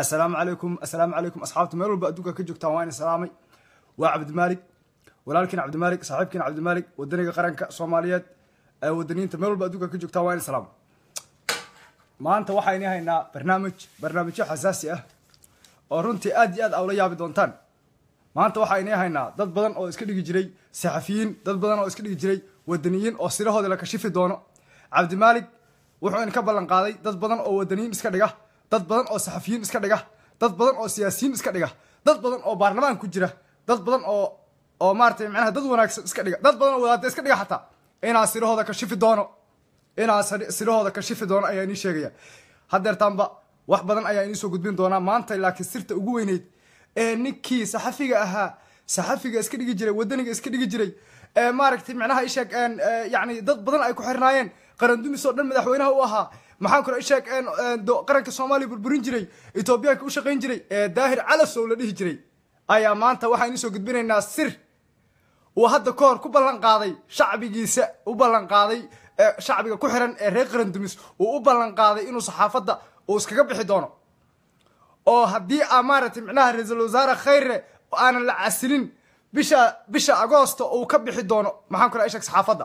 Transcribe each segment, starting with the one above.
assalaamu calaykum assalaamu calaykum asxaabta meel walba adduunka ka joogtaan waa ina salaamay waa cabdimaalig walaalkiin cabdimaalig saaxiibkiin cabdimaalig wadaniga qaranka soomaaliyeed ee wadaniyiinta meel walba adduunka ka joogtaan waa ina salaamay maanta waxayni haynaa barnaamij barnaamijyo xasaasi ah oo runtii aad iyo aad aa ula yaabi doontaan maanta waxayni haynaa dad badan oo iska dhigi jiray saxafiyiin dad badan oo iska dhigi jiray wadaniyiin oo sirahooda la kashifi doono cabdimaalig wuxuu idinka ballan qaaday dad badan oo wadaniyiin iska dhiga dad badan oo saxafiyiin iska dhiga dad badan oo siyaasiyiin iska dhiga dad badan oo baarlamaan ku jira dad badan oo oo maaratay macnaha dad wanaagsan iska dhiga dad badan oo wadaada iska dhiga xataa inaa sirahooda kashifi doono inaa sirahooda kashifi doono ayaa inii sheegaya haddeertaanba wax badan ayaa inii soo gudbin doonaa maanta laakiin sirta ugu weyneyd ee ninkii saxafiga ahaa saxafiga iska dhigi jiray wadaniga iska dhigi jiray ee maaragtay macnaha isheeg yani dad badan ay ku xirnaayeen qarandumis oo dhan madaxweynaha u ahaa maxaan kula isheeg qaranka soomaaliya burburin jiray etoobiyaanka u shaqayn jiray ee daahir calasow la dhihi jiray ayaa maanta waxaan idiin soo gudbinaynaa sir uu hadda ka hor ku ballan qaaday shacbigiisa u ballan qaaday shacbiga ku xiran ee reer qarandumis uu u ballan qaaday inuu saxaafadda uu iskaga bixi doono oo haddii aa maaragtay micnaha ra-iisul wasaare khayre aanan la casilin bisha bisha agoosto uu ka bixi doono maxaan kula isheeg saxaafadda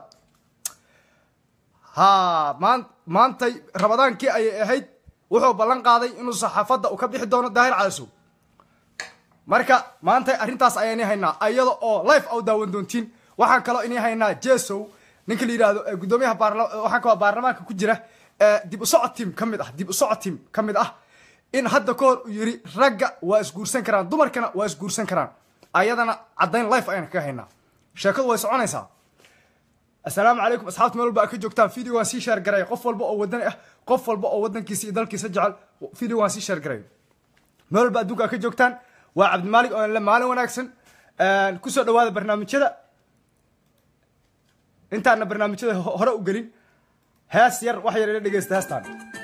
ha maan maantay rabadaankii ayay ahayd wuxuu ballan qaaday inuu saxaafadda uu ka bixi doono daahir calasow marka maantay arrintaas ayaa inii haynaa iyada oo life au daawan doontiin waxaan kaloo inii haynaa jesow ninka la yidhaahdo gudoomiyaha baarla waxaan kaloo baarlamaanka ku jira dib u socod team ka mid ah dib u socod team ka mid ah in hadda ka hor uu yidhi ragga waa isguursan karaan dumarkana waa isguursan karaan ayadana caddayn life ayaan kaga haynaa sheekadu way soconaysaa assalaamu calaykum asxaabta meel walba a ka joogtaan video waan sii sheer garay qof walba oo wadani ah qof walba oo wadankiisa iyo dalkiisa jecel video waan sii sheer garay meel walba adduunka a ka joogtaan waa cabdimaalig oo le maalin wanaagsan kusoo dhawaada barnaamijyada intaana barnaamijyada hore u gelin hees yar wax yar ila dhegeysta heestaan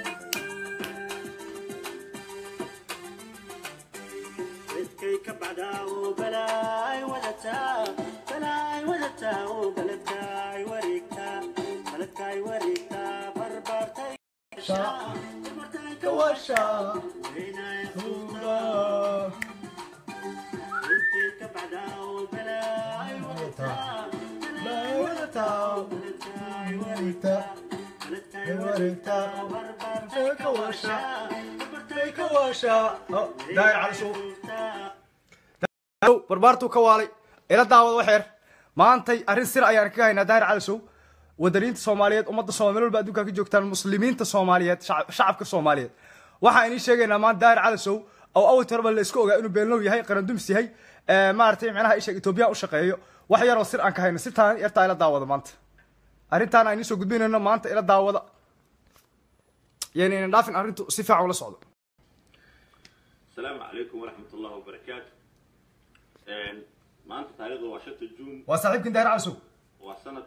barbaartuu ka waalay ila daawada waxeer maantay arrin sir ayaan kaga haynaa daahir calasow wadaniinta soomaaliyeed ummadda somal meel walba adduunka ka joogtaan muslimiinta soomaaliyeed shacabka soomaaliyeed waxaan inii sheegaynaa maanta daahir calasow oo awalti horeba la iska ogaa inuu beenlow yahay qarandumis yahay maaratay micnaha isheeg etoobiyaan u shaqeeyo wax yaroo sir aan ka hayno sirtaan yartaa ila daawada maanta arrintaan aan idiin soo gudbinayno maanta ila daawada yani inan dhaafin arrintu si fiican ula socdo asalaamu calaykum waraxmat ullahi wabarakaatu maanta taarikhda waa shanta juun waa saaxiibkin daahir calasow waa sanad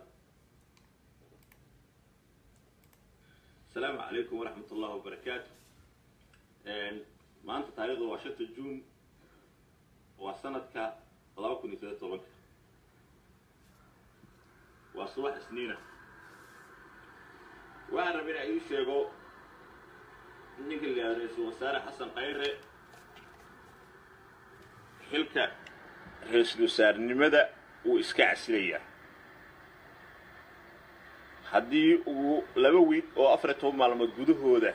asalaamu calaykum waraxmat ullahi wabarakaatu maanta taarikhda waa shanta juun waa sanadka laba kun iyo saddeed tobanka waa subax isniina waxaan raba inaa ii sheego ninka la yihahdo ra-iisul wasaare xasan khayre xilka ra-iisul wasaarnimada wuu iska casilayaa haddii uu laba wiig oo afar iyo toban maalmood gudahooda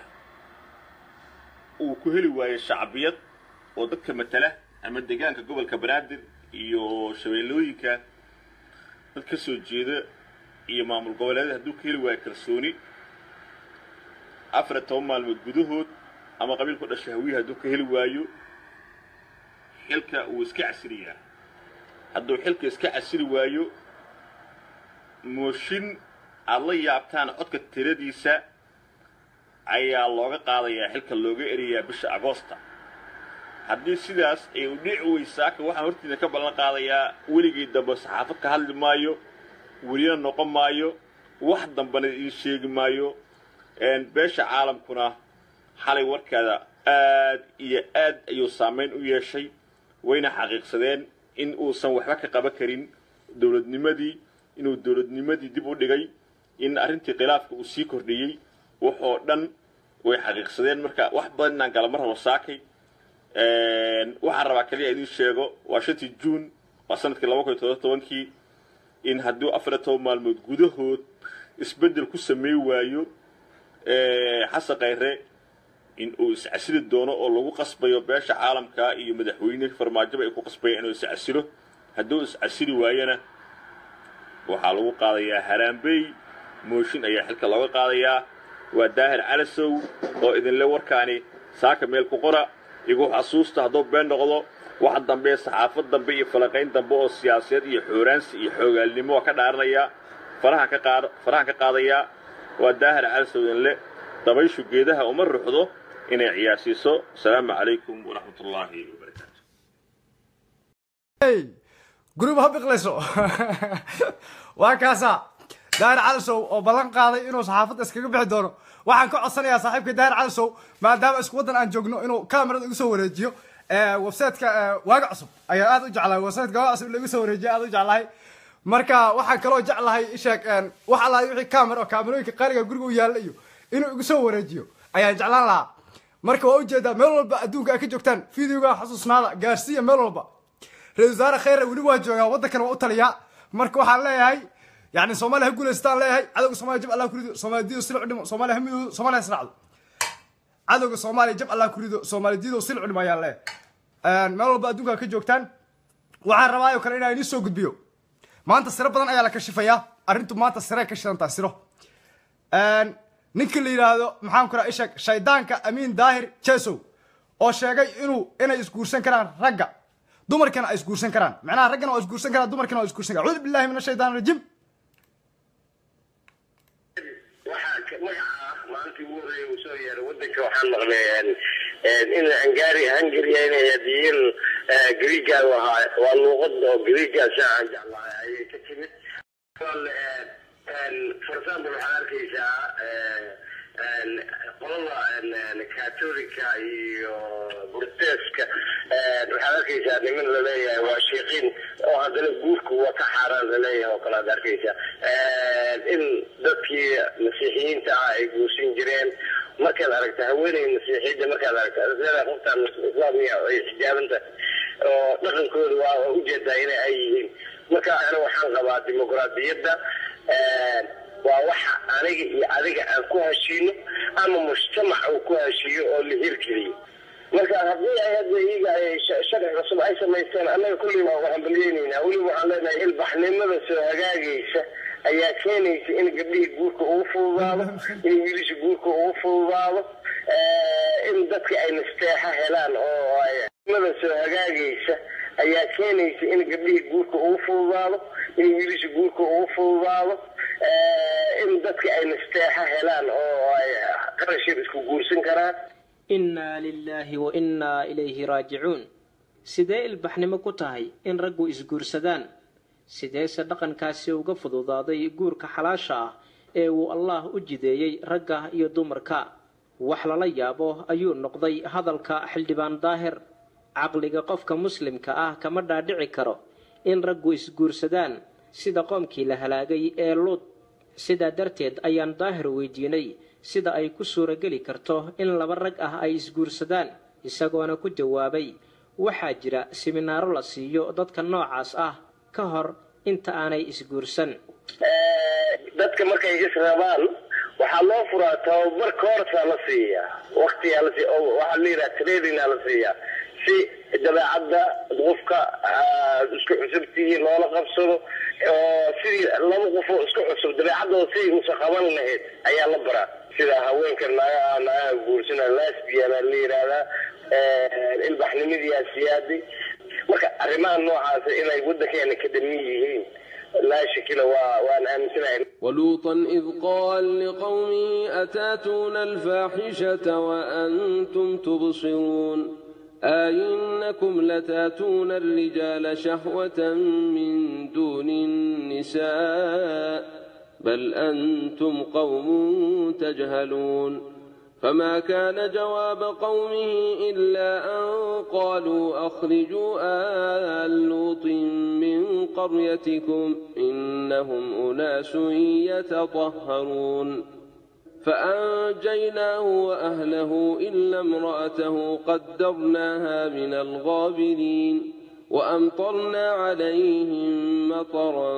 uu ku heli waayo shacbiyad oo dadka matala ama deegaanka gobolka banaadir iyo shabeellooyinka dad ka soo jeeda iyo maamul goboleeda hadduu ka heli waayo kalsooni afar iyo toban maalmood gudahood ama qabiilku dhasha hawiya hadduu ka heli waayo xilka wuu iska casiliyaa hadduu xilka iska casili waayo mooshin aada la yaabtaan codka tiradiisa ayaa looga qaadayaa xilka looga erayaa bisha agoosta haddii sidaas ay u dhici weysaaka waxaan hortiina ka ballan qaadayaa weligii dambe saxaafad ka hadli maayo welina noqon maayo wax dambena idiin sheegi maayo beesha caalamkuna xalay warkaada aad iyo aad ayuu saamayn u yeeshay wayna xaqiiqsadeen in uusan waxba ka qaban karin dowladnimadii inuu dowladnimadii dib u dhigay in arrintii khilaafka uu sii kordhiyey waxoo dhan way xaqiiqsadeen marka wax badan inaan gala mar rabo saakay waxaan rabaa kaliya idin sheego waa shantii juun waa sanadkii laba kun iyo todoba tobankii in haddii afar iyo toban maalmood gudahood isbeddel ku samey waayo xasan khayre in uu iscasili doono oo lagu qasbayo beesha caalamka iyo madaxweyne farmaajoba ay ku qasbayaan inuu iscasilo hadduu iscasili waayana waxaa lagu qaadayaa haraambey mooshin ayaa xilka looga qaadayaa waa daahir calasow oo idinle warkaani saaka meel ku qora igu xasuusta hadduu been noqdo waxa dambe saxaafad dambe iyo falaqayn dambe oo siyaasadeed iyo xooraansi iyo xoogaalnimo waa ka dhaaranayaa farahan ka qaad farahan ka qaadayaa waa daahir calasow idinle dabayshu geedaha uma ruxdo inay ciyaarsiiso asalaamu calaykum waraxmat ullaahi wabarakaatu gurub ha biqlayso waa kaasaa daahir calisow oo ballan qaaday inuu saxaafadda iskaga bixi doono waxaan ka codsanayaa saaxiibka daahir calisow maadaama isku waddan aan joogno inuu kamerada igu soo wareejiyo websiteka waaga cusub ayaan aad u jeclahay websiteka waaga cusub lagu soo wareejiyo aad u jeclahay marka waxaan kaloo jeclahay isheeg wax allahay wixii camera oo kaamerooyinka qaaliga guriga u yaalla iyo inuu igu soo wareejiyo ayaan jeclaan lahaa marka waa ujeedaa meel walba adduunka ay ka joogtaan videoga xasuusnaada gaarsiiya meel walba ra-isul wasaare khayre weli waa joogaa waddankan waa u taliyaa marka waxaan leeyahay yani soomaaliya ha guulaystaan leeyahay cadowga soomaaliya jab allah ku rido soomaaliya diido silic dhimo soomaaliya ha midoodo soomaaliya israacdo cadowga soomaaliya jab allah ku rido soomaaliya diido silic dhimo ayaan leeyahay meel walba adduunka ka joogtaan waxaan rabaa oo kale inaan idiin soo gudbiyo maanta siro badan ayaa la kashifayaa arrintu maanta sirey ka shidantaa siro ninka la yidhaahdo maxaan ku raha isheeg shaydaanka amiin daahir jesow oo sheegay inuu inay isguursan karaan ragga dumarkana ay isguursan karaan macnaha raggana waa isguursan karaan dumarkana waa isguursan karaan acuudu billahi min ashaytaan rajiim waxaa magaca maalintii ugu horreeyay uu soo yeeray waddanka waxaan maqlay in hungari hungary inay hadiyin greega ahaa waa luuqad oo greegaasa aan jeclahay ayay ka timid for example waxaad arkaysaa qolada catolica iyo burteska waxaad arkaysaa niman laleeyahay waa sheekiin oo haddana guurka waa ka xaaraan laleeyahay oo kale aad arkaysaa in dadkii masiixiyiinta ah ay guursan jireen markaad aragta haweeney masiixiyadda markaad aragta leedahay qoftaan islaamiya ay xijaabanta oo dhaqankooda waa ujeedaa ina ay yihiin marka ana waxaan qabaa dimuqraadiyadda waa waxa aniga iyo adiga aan ku heshiino ama mujtamac uu ku heshiiyo oo la hirgeliyo marka haddii ay hadda iyaga ay sharci cusub ay samaysteen annaga kulli waa waxaan balyeynayna weliba waxaan leenahay ilbaxnimada soo hagaagaysa ayaa keenaysa in gabdhihii guurka ugu fududaado in wiilisha guurka ugu fududaado in dadka ay nasteexa helaan oo mada soo hagaagaysa ayaa keenaysa in gabdhihii guurka ugu fududaado in wiilisha guurka ugu fududaado in dadka ay nasteexa helaan oo ay qarashir isku guursan karaan innaa lilaahi wa innaa ilayhi raajicuun sidee ilbaxnimo ku tahay in raggu isguursadaan sideese dhaqankaasi uga fududaaday guurka xalaasha ah ee uu allaah u jideeyey ragga iyo dumarka wax lala yaabo ayuu noqday hadalka xildhibaan daahir caqliga qofka muslimka ah kama dhaadhici karo in raggu isguursadaan sida qoomkii la halaagay ee luud sidaa darteed ayaan daahir weydiinay sida ay ku suurageli karto in laba rag ah ay isguursadaan isagoona ku jawaabay waxaa jira siminaaro la siiyo dadka noocaas ah ka hor inta aanay isguursan dadka markay israbaan waxaa loo furaa tababar koorsaa la siiyaa waktigaa la siiya waxaa la yidhaha tradingaa la siiyaa si dabeecadda qofka isku cusubtihiin loola qabsado oo sidii laba qofoo isku cusub dabeecaddooda sidii usa qaban lahayd ayaa la baraa sida haweenka naagaha naagaha guursana lasbiana la yidhaahdaa ilbaxnimadiyaa siyaaday marka arrimaha noocaasa inay waddankeena ka dhamin yihiin laa shakila waa waan aaminsanahay ولوطا إذ قال لقومه أتاتون الفاحشة وأنتم تبصرون أئنكم لتاتون الرجال شهوة من دون النساء بل أنتم قوم تجهلون فما كان جواب قومه إلا أن قالوا أخرجوا آل لوط من قريتكم إنهم أناس يتطهرون فأنجيناه وأهله إلا امرأته قدرناها من الغابرين وأمطرنا عليهم مطرا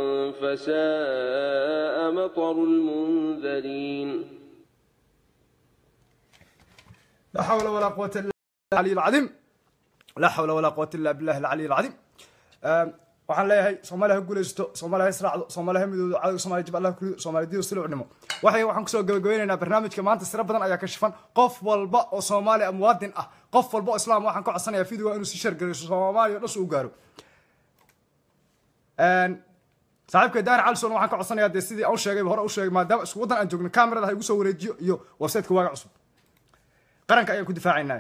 فساء مطر المنذرين لا حول ولا قوة إلا بالله العلي العظيم لا حول ولا قوة إلا بالله العلي العظيم أم، waxaan leeyahay soomaaliya ha guulaysto soomaaliya ha israacdo soomaaliya ha midoodo cadowga soomaaliya jib allah kurido soomaaliya diido silo cunimo waxay waxaan kusoo gabagabeynaynaa barnaamijka maanta siro badan ayaa ka shifan qof walba oo soomaaliya muwaadin ah qof walba oo islaam waxaan ka codsanayaa fidiga inuu si shargarayso soomaaliya dhas uu gaaro Een, saaxiibka daar calson waxaan ka codsanayaa dee sidii aan u sheegay hore u sheegay maadaama isku waddan aan joogno kamerada ha igu soo wareejiyo iyo websiteka waaga cusub qaranka ayaan ku difaacaynaa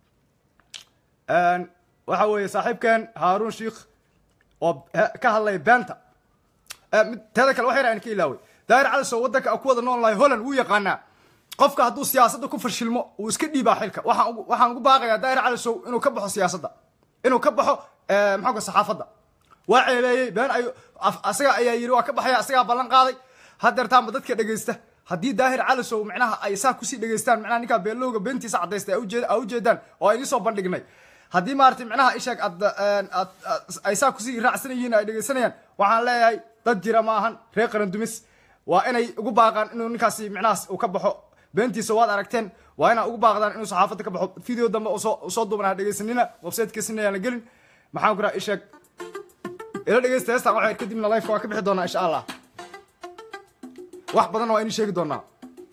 Een, waxa weeye saaxiibkan haaruun shiikh oo he- ka hadlaya beenta Eh, mid- teeda kale waxay aan ka ilaaway daahir cali soo waddanka aan ku wada nool nahay holland wuu yaqaanaa qofka hadduu siyaasadda ku fashilmo uu iska dhiibaa xilka waxaan ugu- waxaan ugu baaqayaa daahir cali sow inuu ka baxo siyaasadda inuu ka baxo eh, maxaa ku saxaafadda waa ceebeeyey been ay af- asaga ayaa yidhi waa ka baxaya asagaa ballan qaaday hadeertaanba dadka dhegeysta haddii daahir cali sow micnaha ay saa kusii dhegeystaan micnaha ninkaa beelowga beentiisa cadaysta ay ujeed- ay ujeedaan oo ay soo bandhignay haddii maaragtay micnaha isheeg aad aad aad- ay saa kusii raacsan yihiin ay dhegeysanayaan waxaan leeyahay dad jira ma ahan reer qaran dumis waa inay ugu baaqaan inuu ninkaasi micnahaas uu ka baxo beentiisa waad aragteen waa inaa ugu baaqdaan inuu saxaafadda ka baxo video dambe usoo usoo duuban ha dhegeysanina websitekiisina yaan la gelin maxaan ku raha isheeg ila dhegeysta heestan waxay kadibna life waa ka bixi doonaa insha allah wax badan waa inii sheegi doonaa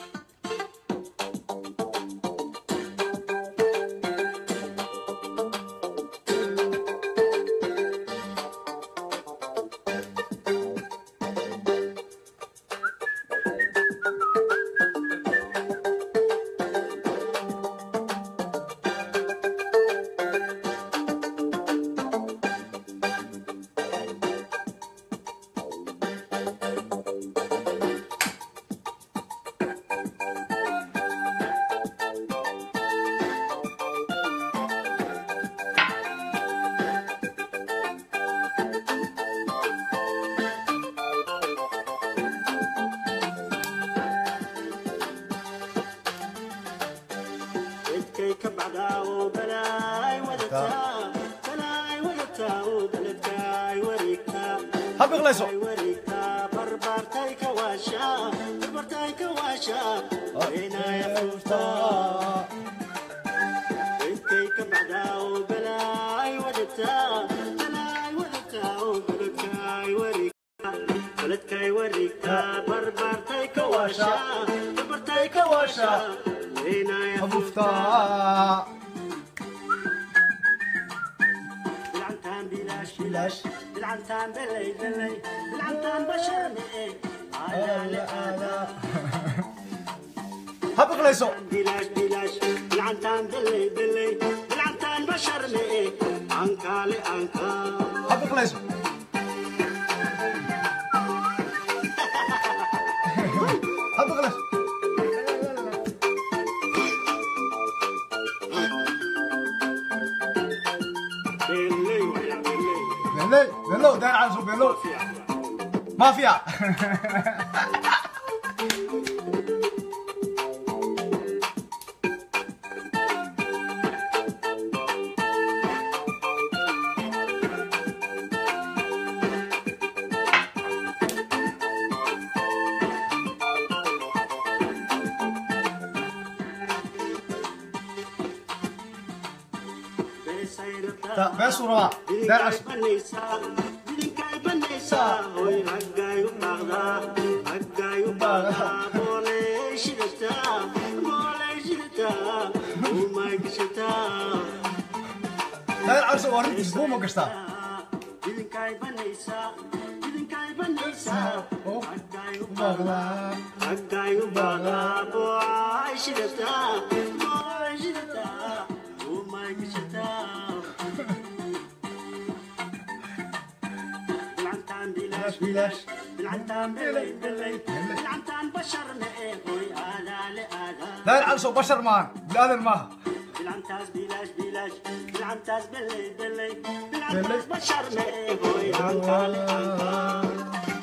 dadkay ka bacdaa oo balaay wadataa balaay wadataa oo beledkaay wareegtaa ha biqlayso ay wareegtaa barbaartay ka waashaa barbaartay ka waashaa weenaaya fuuftaa dadkay ka bacdaa oo balaay wadataa balaay wadataa oo beledkaay wareegtaa beledkaay wareegtaa barbaartay ka waashaa barbaartay ka waashaa weenaaya fuuftaa bilcantaan bilaash bilaash bilcantaan belay belay bilcantaan basharne aadaale aadaa ha biqlayso bilaash bilaash bilcantaan belay belay bilcantaan basharne ankaale ankaa ha biqlayso ha biqlayso belay waya belay بيلو بيلو داير على صوب بيلو ما فيها بس ورا داير على صوب داير على صوب ورد اسبوع ما قشطه بلاش بالعنتان بلي بلي بالعنتان بشرنا ايه هوي آلا لآلا داير على صوب بشر مان بالادم ما بالعنتاز بلاش بلاش بالعنتاز بلي بلي بالعنتاز بشرنا ايه هوي آلا لآلا